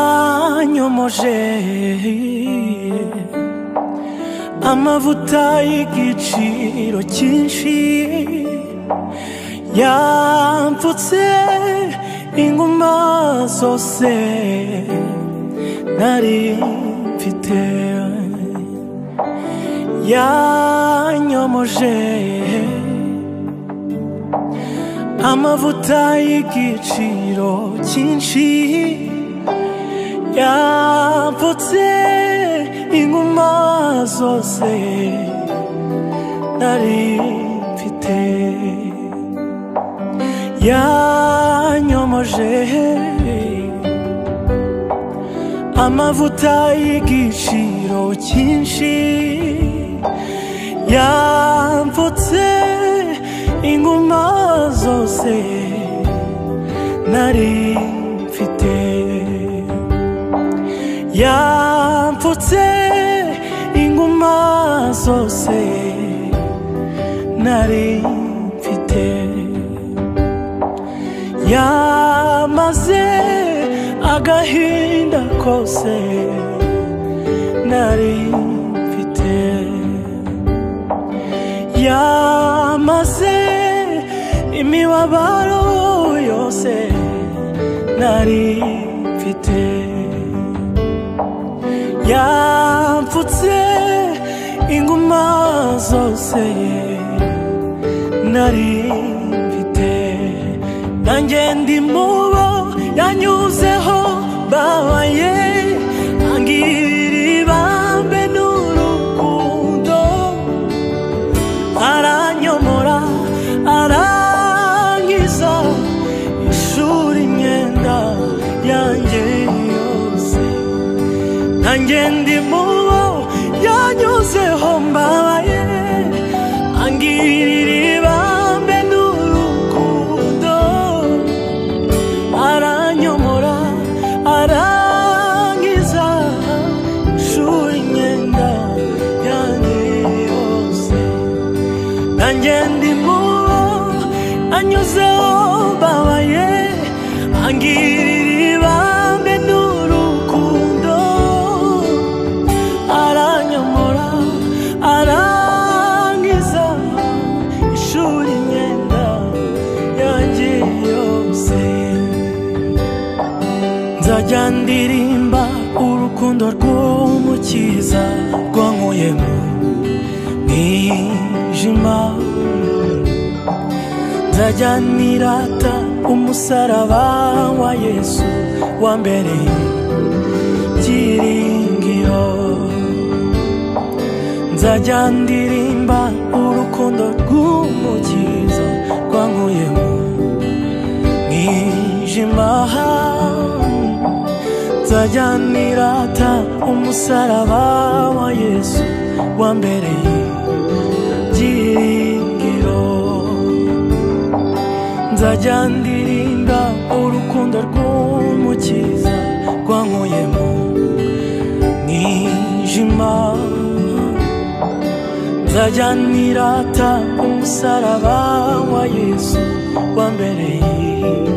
yanyomoje amavuta y'igiciro cyinshi yampfutse inguma zose nari mfite yanyomoje amavuta y'igiciro cyinshi yampfutse inguma zose nari mfite yanyomoje amavuta y'igiciro cyinshi yampfutse inguma zose nari mfite yampfutse inguma zose nari mfite yamaze agahinda kose nari mfite yamaze imibabaro yose nari mfite yampfutse inguma zose nari mfite nanjye ndi mubo yanyuzeho babaye angirira ibambe n'urukundo aranyomora arangiza ishuri imyenda yanjye yose nanjye ndi mubo yanyuzeho mbabaye angirira ibambe n'urukundo aranyomora arangiza ishuri imyenda yanjye yose nanjye ndi mubo anyuzeho babaye angirira ibambe n'urukundo aranyomora arangiza ishuri imyenda yanjye yose nzajya ndirimba urukundo rw'umukiza rwankuye mu mwijima nzajya nirata umusaraba wa yesu wambereye byiringiro nzajya ndirimba urukundo rw'umukiza rwankuye mu mwijima nzajya nirata umusaraba wa yesu wambereye byiringiro nzajya ndirimba urukundo rw'umukiza rwankuye mu mwijima nzajya nirata umusaraba wa yesu wambereye